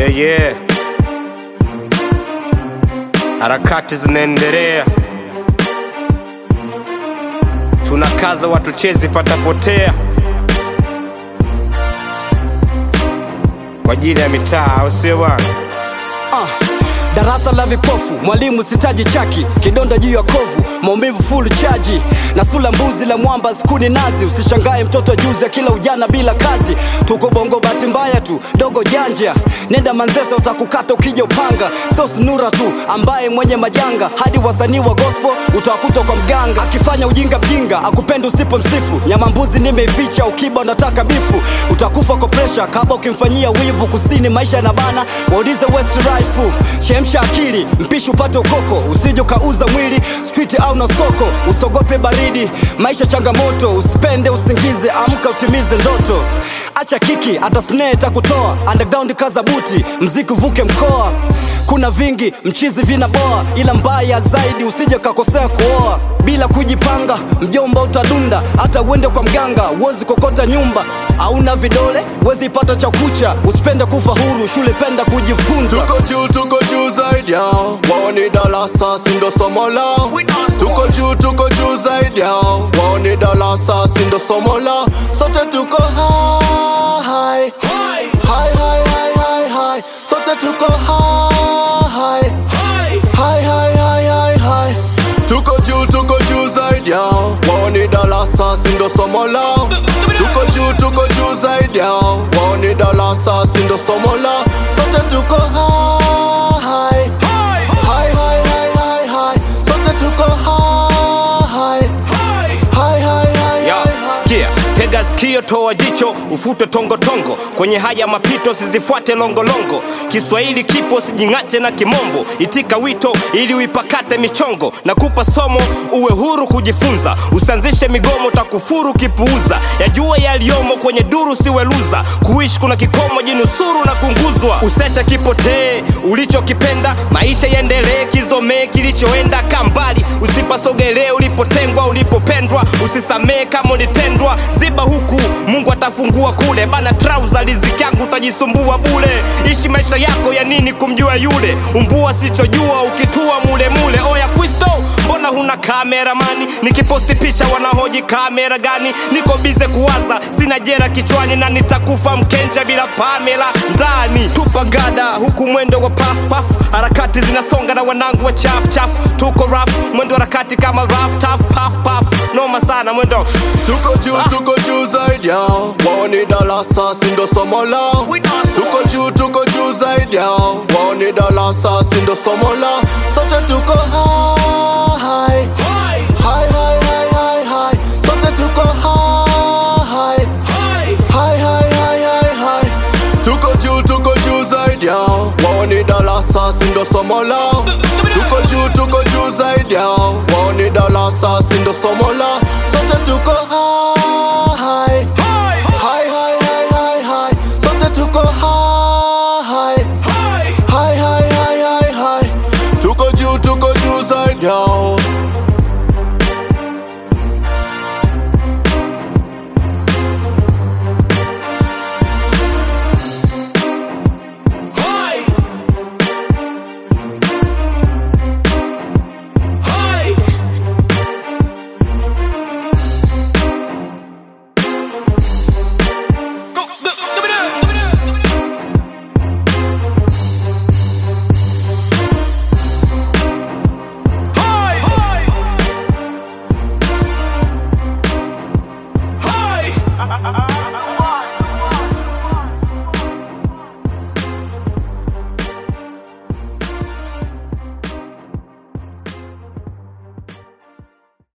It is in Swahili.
Yeah, yeah. Harakati zinaendelea, tunakaza watu chezi patapotea kwa ajili ya mitaa, au sio bwana? Ah, darasa la vipofu, mwalimu sitaji chaki, kidonda juu ya kovu, maumivu full chaji na sula mbuzi la mwamba skuni nazi. Usishangae mtoto juzi ya kila ujana bila kazi, tuko bongo bahati mbaya tu, dogo janja, nenda Manzese utakukata ukija upanga, so snura tu ambaye mwenye majanga, hadi wasanii wa gospel utawakuta kwa mganga akifanya ujinga mjinga, akupenda usipo msifu, nyama mbuzi nimeificha, ukiba unataka bifu, utakufa kwa presha kaba ukimfanyia wivu, kusini maisha na bana, waulize West Rifle, chemsha akili, mpishi upate ukoko, usije ukauza mwili street au na soko, usogope baridi, maisha changamoto, usipende usingize, amka utimize ndoto, acha kiki, hata snare takutoa, underground kaza buti, mziki uvuke mkoa, kuna vingi mchizi vinaboa, ila mbaya zaidi usije kakosea kuoa bila kujipanga, mjomba utadunda, hata uende kwa mganga, uwezi kokota nyumba, hauna vidole, wezi ipata cha kucha, usipende kufa huru, shule penda kujifunza. Tuko juu, tuko juu zaidi yao, wao ni darasa, si ndo somo lao. Tuko juu, tuko juu zaidi yao, wao ni darasa, si ndo somo lao. Sote tuko high, high, high, high, high, high. Sote tuko high, high, high, high, high, high. Tuko juu, tuko juu zaidi yao, wao ni darasa, si ndo somo lao. Tuko juu, tuko juu zaidi yao, wao ni darasa, si ndo somo lao. Sote tuko high, high, high, high, high, high. Sote tuko high, high, high, high, Yo, high, high. sikia, tega sikio, toa jicho, ufute tongotongo kwenye haya mapito, sizifuate longolongo. Kiswahili kipo, sijing'ate na kimombo. Itika wito ili uipakate michongo, na kupa somo uwe huru kujifunza. Usianzishe migomo, takufuru kipuuza. Yajue yaliyomo kwenye duru, siweluza. Kuishi kuna kikomo, jinusuru na kunguzwa. Usecha kipotee ulichokipenda, maisha yaendelee, kizomee kilichoenda kambali. Usipasogelee ulipotengwa, ulipopendwa. Usisamee kama ulitendwa, ziba huku, Mungu atafungua kule. Bana trauza riziki yangu, utajisumbua bule. Ishi maisha yako ya nini kumjua yule, umbua sichojua ukitua mule mule. Oya Kristo, mbona huna kameramani? Nikiposti picha wanahoji kamera gani? Niko bize kuwaza, sina jera kichwani na nitakufa mkenja bila Pamela ndani. Tupa gada huku mwendo wa paf paf, harakati zinasonga na wanangu wa chaf chaf. Tuko raf mwendo harakati kama raf taf paf paf, noma sana mwendo Tuko juu, tuko juu zaidi yao, wao ni darasa, si ndo somo lao. Tuko juu, tuko juu zaidi yao, wao ni darasa, si ndo somo lao. Sote tuko high, high, high, high, high, high. Sote tuko high, high, high, high, high, high. Tuko juu, tuko juu zaidi yao, wao ni darasa, si ndo somo lao. Tuko juu, tuko juu zaidi yao, wao ni darasa, si ndo somo lao. Sote tuko high, high, high, high, high, high. Sote tuko high, high, high, high, high, high. Tuko juu, tuko juu zaidi yao. Hi.